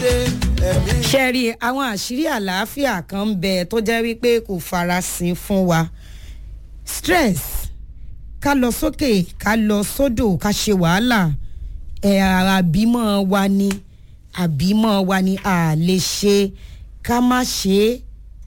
dé ẹ̀mí. ṣẹ́rí àwọn àṣírí àlàáfíà kan ń bẹ tó jẹ́ wípé kò farasin fún wa stress ká lọ sókè ká lọ sódò ká ṣe wàhálà ẹ̀ àbímọ wa ni àbímọ wa ni a lè ṣe ká má ṣe é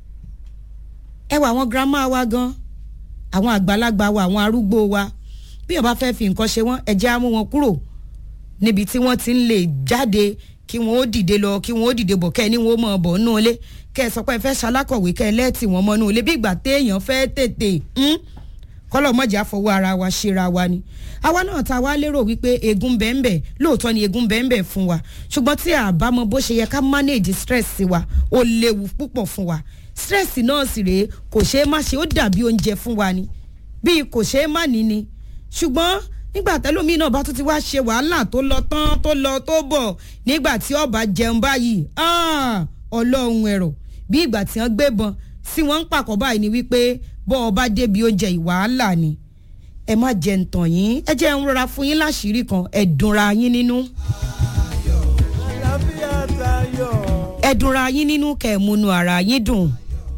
ẹ wà àwọn girama wa gan àwọn àgbàlagbà wa àwọn arúgbó wa bí wọn bá fẹ́ fi nǹkan ṣe wọ́n ẹ jẹ́ á mú wọn kúrò níbi tí wọ́n ti ń lè jáde kí wọ́n ó dìde lọ kí wọ́n ó dìde bọ̀ kẹ́ ẹ ní wọ́n ó mọ̀ bọ̀ nínú ilé kẹ́ ẹ sọ pé ẹ fẹ́ ṣalákọ̀wé kẹ́ ẹ lẹ́ẹ̀tì wọn mọ́ nínú ilé bí ìgbà téèyàn fẹ́ tètè kọ́lọ̀ mọ̀jà fọwọ́ ara wa ṣera wa ni àwa náà ta wá lérò wípé egun bẹ́ẹ̀nbẹ́ lóòótọ́ ni egun bẹ́ẹ̀nbẹ́ fún wa ṣùgbọ́n tí a bá mọ bó ṣe yẹ ká manage stress wa ó léwu púpọ̀ fún wa stress náà sì rèé kò ṣeé má ṣe ó dàbí oúnjẹ fún wa ni bíi kò ṣeé má ní ni ṣùgbọ́n nígbà tẹ́lómi náà bá tún ti wá ṣe wàhálà tó lọ tán tó lọ tó bọ̀ nígbà tí ọba jẹun báyìí ọlọ́run ẹ̀rọ bí ìgbà tí wọ́n gbébọn sí wọ́n ń pàkọ́ báyìí ni wípé bọ́ ọba débi oúnjẹ ìwàhálà ni ẹ má jẹ ntàn yín ẹ jẹ́ ń rọra fún yín láṣìírí kan ẹ dùnra yín nínú àlàáfíà tayọ. ẹ dùnra yín nínú kẹ́ ẹ múnú ara yín dùn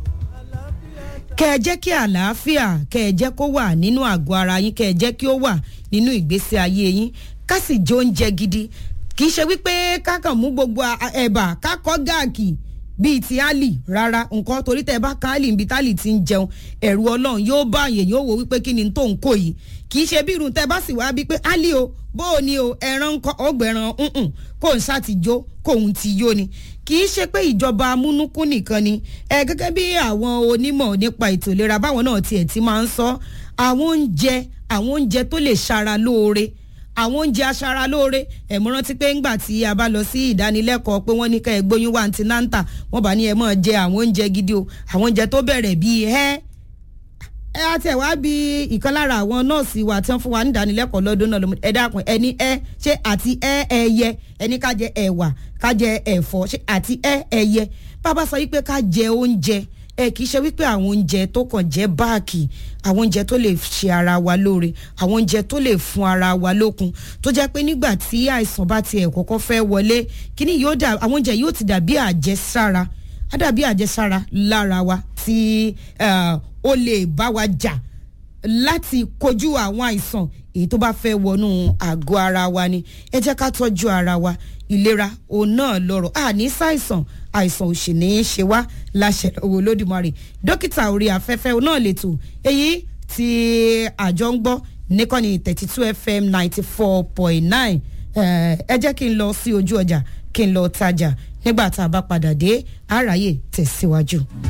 kẹ́ ẹ jẹ́ kí àlàáfíà kẹ́ ẹ jẹ́ kó wà nínú àgọ́ ara yín kẹ́ ẹ jẹ́ kí ó wà nínú ìgbésí ayé yín ká sì jẹ oúnjẹ gidi kì í ṣe wípé kákan mú gbogbo a- ẹ̀bà kákọ́ gáàkì bíi ti ali rárá nǹkan torí tẹ bá kan ali níbi tálì ti ń jẹun ẹ̀rù ọlọ́run yóò bá àyè yóò wò wípé kí ni tó ń kó yìí kì í ṣe bí irun tẹ bá sì wá bíi pé ali o bó o ní o ẹran ńkọ ọgbẹ̀ràn ǹǹ kò ń ṣáà ti jó kóun ti yó ni kì í ṣe pé ìjọba amúnúkún nìkan ni ẹ gẹ́gẹ́ bí àwọn onímọ̀ nípa ètò ìlera báwọn náà tiẹ̀ ti máa ń sọ àwọn oúnjẹ àwọn oúnjẹ tó lè ṣara lóore àwọn oúnjẹ aṣara lóore ẹ̀mú rántí pé ńgbà tí a bá lọ sí ìdánilẹ́kọ̀ọ́ pé wọ́n ní ká ẹ gbóyún wá àǹtí náǹtà wọ́n bá ní ẹ máa jẹ àwọn oúnjẹ gidi o àwọn oúnjẹ tó bẹ̀rẹ̀ bíi ẹ́ ẹ á tẹ̀ wá bí ìkan lára àwọn nọ́ọ̀sì wa tí wọ́n fún wa ní ìdánilẹ́kọ̀ọ́ lọ́dún náà lọ́mọdé ẹ dákun ẹni ẹ ṣé àti ẹ ẹyẹ ẹni ká jẹ ẹ̀wà ká jẹ ẹ̀fọ́ ṣé àti ẹ ẹyẹ bàbá sọ wípé ká jẹ oúnjẹ ẹ kì í ṣe wípé àwọn oúnjẹ tó kàn jẹ́ báàkì àwọn oúnjẹ tó lè ṣe ara wa lóore àwọn oúnjẹ tó lè fún ara wa lókun tó jẹ́ pé nígbà tí àìsàn bá tiẹ̀ kọ́kọ́ fẹ́ wọlé kíní yóò dà àwọn oúnjẹ yóò ti dàbí àjẹsára á dàbí àjẹsára lára wa tí eh, ó lè bá wa jà láti kojú àwọn àìsàn èyí tó bá fẹ́ wọnú àgọ́ ara wa ni ẹ jẹ́ ká tọ́jú ara wa ìlera òun náà lọ́rọ̀ àní ṣàìsàn àìsàn ò sì ní í ṣe wá láṣẹ lọ́wọ́ olódùmarè dókítà orí afẹ́fẹ́ òun náà lètò èyí tí àjọ ń gbọ́ níkànnì thirty two fm ninety four point nine ẹ jẹ́ kí n lọ sí ojú ọjà kí n lọ tajà nígbà tá a bá padà dé àráyè tẹ̀síwájú.